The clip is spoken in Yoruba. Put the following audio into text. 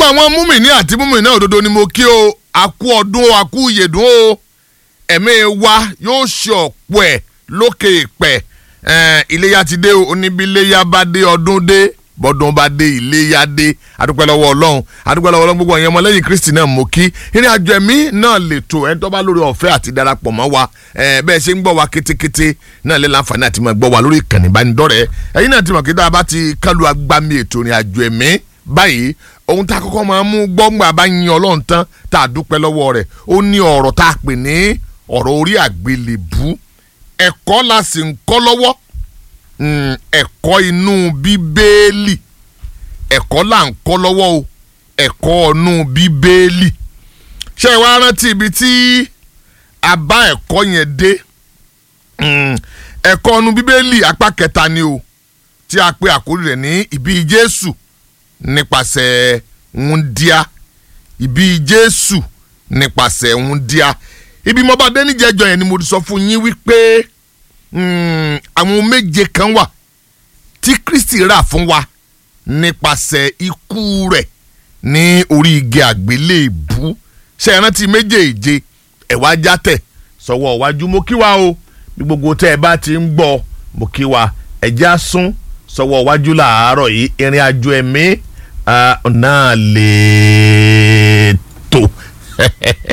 gbogbo àwọn múmìnì àti múmìnì náà òdodo ni mo kí o àkú ọdún o àkú ìyèdún o ẹ̀mí wa yóò ṣe ọ̀pọ̀ ẹ̀ lókè ìpẹ́ iléyà ti dé o oníbíléyà bá dé ọdún dé bọ́dún bá dé iléyà dé adúpẹ́ lọ́wọ́ ọlọ́run adúpẹ́ lọ́wọ́ ọlọ́run gbogbo ẹ̀yàn ọmọlẹ́yìn kristi náà mo kí ìrìn àjò ẹ̀mí náà lè tó ẹ̀ tó bá lórí ọ̀fẹ́ àti darapọ̀ mọ́ wa bẹ́ẹ̀ ṣe ń gbọ́ wa kétékété náà lè láǹfààní àti máa gbọ́ wa lórí ìkànnì ìbánidọ́rẹ̀ẹ́ ẹ̀yin náà ti mọ̀ kí tá a bá ti kálu agbami ètò ìrìn àjò ẹ̀mí báyìí ohun tá a kọ́kọ́ máa mú gbọ́ngbà bá yin ọlọ́run tán tá a dúpẹ́ lọ́wọ́ rẹ̀ ó ní ọ̀rọ̀ tá a pè ní ọ̀rọ̀ orí àgbélébú ẹ̀kọ́ la sì ń kọ́ lọ́wọ́ ẹ̀kọ́ inú bíbélì ẹ̀kọ́ là ń kọ́ lọ́wọ́ o ẹ̀kọ́ inú bíbélì ṣé ẹ wá rántí ibi tí a bá ẹ̀kọ́ yẹn dé ẹ̀kọ́ inú bíbélì apá kẹta ni o tí a pe àkórí rẹ̀ ní ìbí Jésù nípasẹ̀ wúndíá ìbí Jésù nípasẹ̀ wúndíá ibi mo bá dé níjẹjọ yẹn ni mo sọ fún yín wípé àwọn méje kan wà tí Kristi rà fún wa nípasẹ̀ ikú rẹ̀ ní orí igi àgbélébú ṣe é rántí méjèèje ẹ̀wá játẹ̀ sọ̀wọ́ iwájú mo kí wa o bí gbogbo tẹ́ ẹ bá ti ń gbọ́ mo kí wa ẹ̀jẹ̀ á sún sọ̀wọ́ iwájú làárọ̀ yìí ìrìn àjò ẹ̀mí náà lè tó.